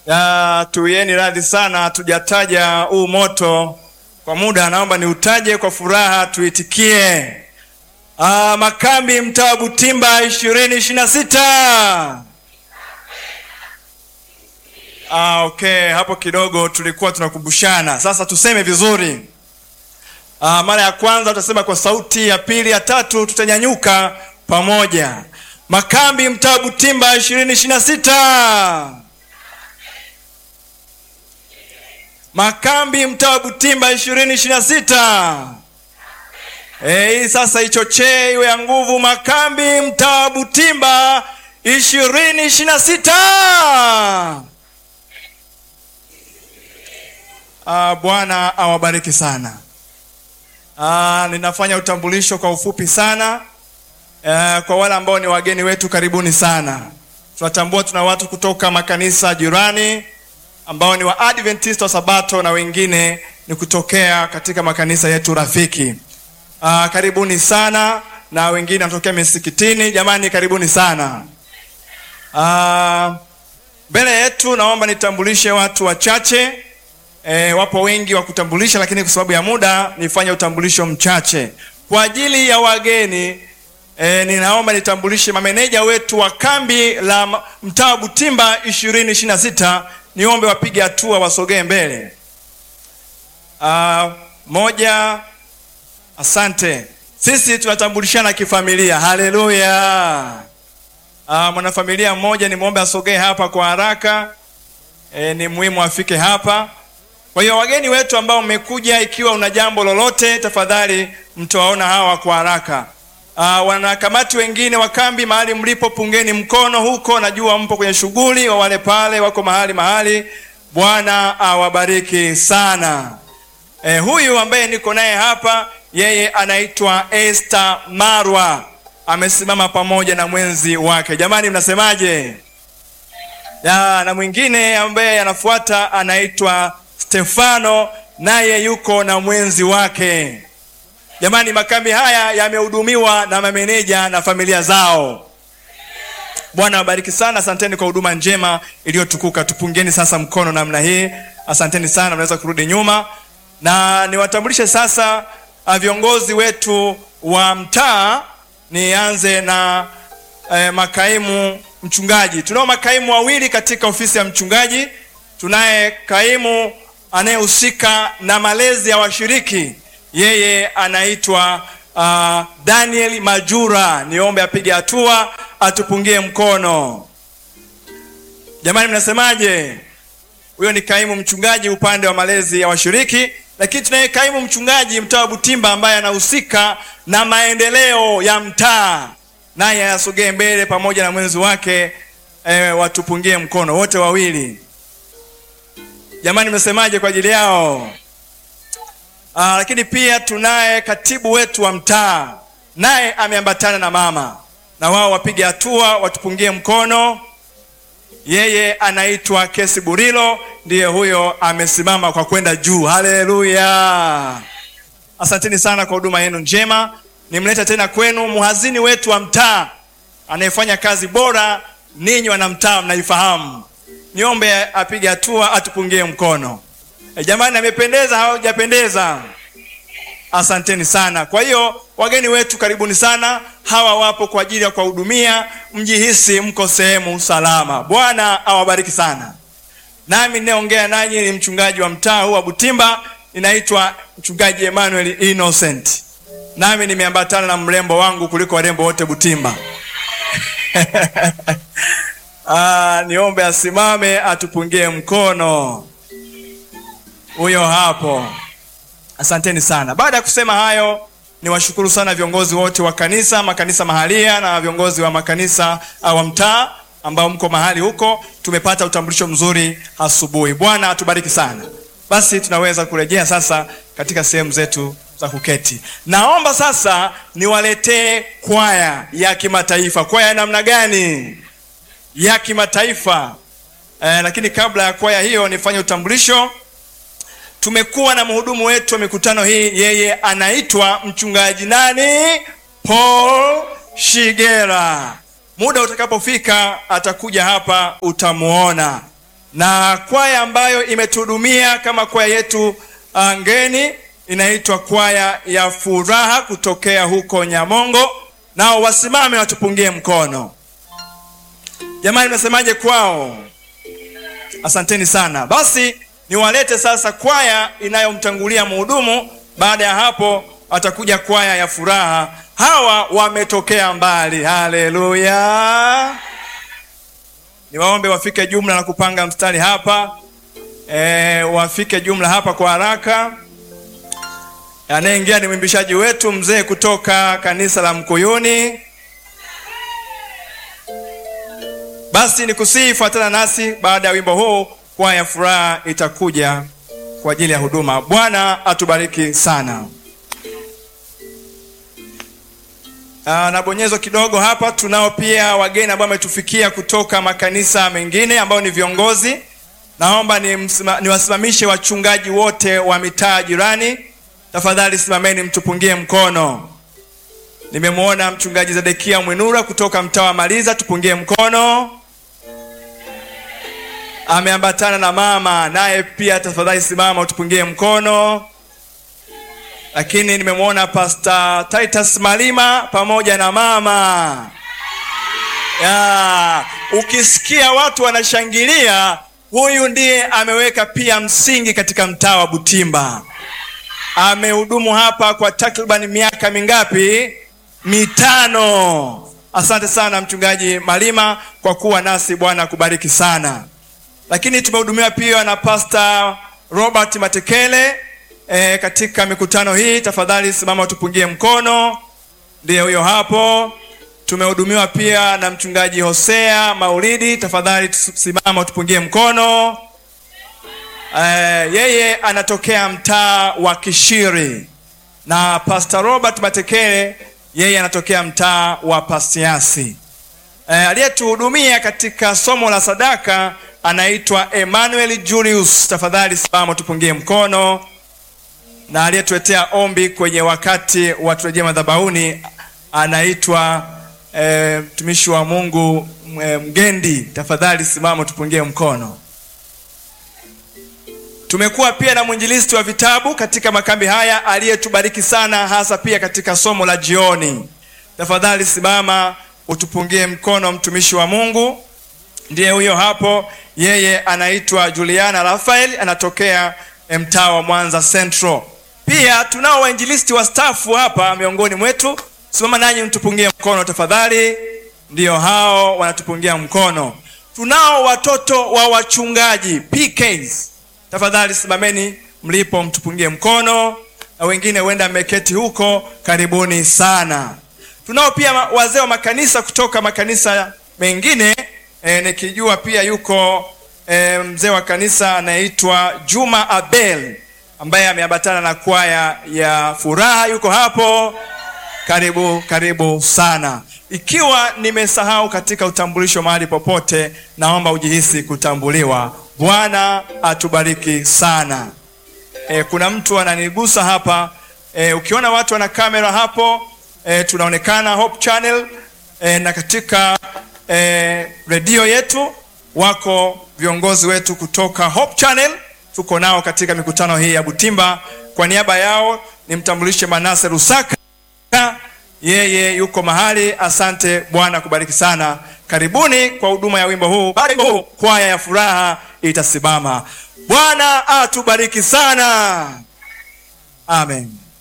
Ya, tuieni radhi sana, hatujataja huu moto kwa muda, naomba niutaje kwa furaha, tuitikie. Ah, makambi mtaa wa Butimba ishirini ishirini na sita. Ah, okay, hapo kidogo tulikuwa tunakumbushana, sasa tuseme vizuri. Ah, mara ya kwanza tutasema kwa sauti, ya pili, ya tatu tutanyanyuka pamoja. Makambi mtaa wa Butimba ishirini ishirini na sita. Makambi mtaa wa Butimba ishirini ishirini na sita. Hii sasa ichochee iwe ya nguvu. Makambi mtaa wa Butimba ishirini ishirini na sita. Ah, Bwana awabariki sana. Ah, ninafanya utambulisho kwa ufupi sana. Eh, kwa wale ambao ni wageni wetu, karibuni sana. Tunatambua tuna watu kutoka makanisa jirani ambao ni wa Adventist wa Sabato na wengine ni kutokea katika makanisa yetu rafiki. Ah, karibuni sana na wengine wanatokea misikitini. Jamani, karibuni sana. Ah, mbele yetu naomba nitambulishe watu wachache. E, wapo wengi wa kutambulisha, lakini kwa sababu ya muda nifanye utambulisho mchache kwa ajili ya wageni. E, ninaomba nitambulishe mameneja wetu wa kambi la mtaa wa Butimba ishirini ishirini na sita. Niombe wapige hatua wasogee mbele. Ah, moja, asante. Sisi tunatambulishana kifamilia. Haleluya! Ah, mwanafamilia mmoja nimwombe asogee hapa kwa haraka. E, ni muhimu afike hapa. Kwa hiyo wageni wetu ambao mmekuja, ikiwa una jambo lolote, tafadhali mtawaona hawa kwa haraka. Uh, wanakamati wengine wa kambi, mahali mlipo, pungeni mkono huko. Najua mpo kwenye shughuli, wa wale pale wako mahali mahali. Bwana awabariki sana. Eh, huyu ambaye niko naye hapa, yeye anaitwa Esther Marwa, amesimama pamoja na mwenzi wake. Jamani, mnasemaje? Ya, na mwingine ambaye anafuata anaitwa Stefano, naye yuko na mwenzi wake. Jamani, makambi haya yamehudumiwa na mameneja na familia zao. Bwana wabariki sana, asanteni kwa huduma njema iliyotukuka. Tupungeni sasa mkono namna hii, asanteni sana. Mnaweza kurudi nyuma, na niwatambulishe sasa viongozi wetu wa mtaa. Nianze na eh, makaimu mchungaji. Tunao makaimu wawili katika ofisi ya mchungaji. Tunaye kaimu anayehusika na malezi ya washiriki yeye anaitwa uh, Daniel Majura. Niombe apige hatua atupungie mkono. Jamani, mnasemaje? Huyo ni kaimu mchungaji upande wa malezi ya washiriki, lakini tunaye kaimu mchungaji mtaa wa Butimba ambaye anahusika na maendeleo ya mtaa, naye asogee mbele pamoja na mwenzi wake eh, watupungie mkono wote wawili. Jamani, mnasemaje kwa ajili yao? Aa, lakini pia tunaye katibu wetu wa mtaa naye ameambatana na mama, na wao wapige hatua watupungie mkono. Yeye anaitwa Kesi Burilo, ndiye huyo amesimama kwa kwenda juu. Haleluya! Asanteni sana kwa huduma yenu njema. Nimleta tena kwenu mhazini wetu wa mtaa anayefanya kazi bora, ninyi wana mtaa mnaifahamu. Niombe apige hatua atupungie mkono. E, jamani amependeza hawajapendeza? Asanteni sana. Kwa hiyo wageni wetu karibuni sana, hawa wapo kwa ajili ya kuwahudumia, mjihisi mko sehemu salama. Bwana awabariki sana. Nami ninayeongea nanyi ni mchungaji wa mtaa huu wa Butimba, ninaitwa mchungaji Emmanuel Innocent, nami nimeambatana na mrembo wangu kuliko warembo wote Butimba. Ah, niombe asimame atupungie mkono huyo hapo. Asanteni sana. Baada ya kusema hayo, niwashukuru sana viongozi wote wa kanisa, makanisa mahalia na viongozi wa makanisa wa mtaa ambao mko mahali huko. Tumepata utambulisho mzuri asubuhi. Bwana atubariki sana. Basi tunaweza kurejea sasa katika sehemu zetu za kuketi. Naomba sasa niwaletee kwaya ya kimataifa. Kwaya ya namna gani? Ya kimataifa. Eh, lakini kabla ya kwaya hiyo nifanye utambulisho tumekuwa na mhudumu wetu wa mikutano hii, yeye anaitwa mchungaji nani? Paul Shigera. Muda utakapofika atakuja hapa, utamuona. na kwaya ambayo imetuhudumia kama kwaya yetu uh, ngeni inaitwa kwaya ya furaha kutokea huko Nyamongo. Nao wasimame watupungie mkono. Jamani, mnasemaje kwao? Asanteni sana. Basi niwalete sasa kwaya inayomtangulia mhudumu. Baada ya hapo atakuja kwaya ya furaha. Hawa wametokea mbali. Haleluya! Niwaombe wafike jumla na kupanga mstari hapa. E, wafike jumla hapa kwa haraka. Anayeingia ni mwimbishaji wetu mzee kutoka kanisa la Mkuyuni. Basi ni kusihi, fuatana nasi. Baada ya wimbo huu, kwaya ya furaha itakuja kwa ajili ya huduma. Bwana atubariki sana. Aa, na bonyezo kidogo hapa. Tunao pia wageni ambao wametufikia kutoka makanisa mengine ambao ni viongozi. Naomba niwasimamishe ni wachungaji wote wa mitaa jirani. Tafadhali simameni, mtupungie mkono. Nimemwona mchungaji Zedekia Mwinura kutoka mtaa wa Maliza, tupungie mkono. Ameambatana na mama, naye pia tafadhali simama, utupungie mkono. Lakini nimemwona Pastor Titus Malima pamoja na mama ya. Ukisikia watu wanashangilia, huyu ndiye ameweka pia msingi katika mtaa wa Butimba. Amehudumu hapa kwa takriban miaka mingapi? Mitano. Asante sana mchungaji Malima kwa kuwa nasi, Bwana akubariki sana. Lakini tumehudumiwa pia na Pastor Robert Matekele e, katika mikutano hii. Tafadhali simama utupungie mkono, ndiye huyo hapo. Tumehudumiwa pia na mchungaji Hosea Maulidi, tafadhali simama utupungie mkono. Uh, yeye anatokea mtaa wa Kishiri na Pastor Robert Matekele yeye anatokea mtaa wa Pasiasi. Uh, aliyetuhudumia katika somo la sadaka anaitwa Emmanuel Julius, tafadhali simama tupungie mkono. Na aliyetuletea ombi kwenye wakati wa turejea madhabahuni anaitwa mtumishi uh, wa Mungu uh, Mgendi, tafadhali simama tupungie mkono. Tumekuwa pia na mwinjilisti wa vitabu katika makambi haya aliyetubariki sana, hasa pia katika somo la jioni. Tafadhali simama utupungie mkono, mtumishi wa Mungu ndiye huyo hapo. Yeye anaitwa Juliana Rafael, anatokea mtaa wa Mwanza Central. Pia tunao wainjilisti wa stafu hapa miongoni mwetu, simama nanyi mtupungie mkono tafadhali. Ndiyo hao wanatupungia mkono. Tunao watoto wa wachungaji PKs Tafadhali simameni mlipo, mtupungie mkono, na wengine huenda mmeketi huko, karibuni sana. Tunao pia wazee wa makanisa kutoka makanisa mengine e, nikijua pia yuko e, mzee wa kanisa anayeitwa Juma Abel ambaye ameambatana na kwaya ya furaha, yuko hapo. Karibu, karibu sana. Ikiwa nimesahau katika utambulisho mahali popote, naomba ujihisi kutambuliwa. Bwana atubariki sana. E, kuna mtu ananigusa hapa e, ukiona watu wana kamera hapo e, tunaonekana Hope Channel e, na katika e, redio yetu wako viongozi wetu kutoka Hope Channel, tuko nao katika mikutano hii ya Butimba. Kwa niaba yao nimtambulishe Manase Rusaka, yeye yuko mahali. Asante, Bwana kubariki sana. Karibuni kwa huduma ya wimbo huu. Baada huu kwaya ya furaha itasimama. Bwana atubariki sana, amen.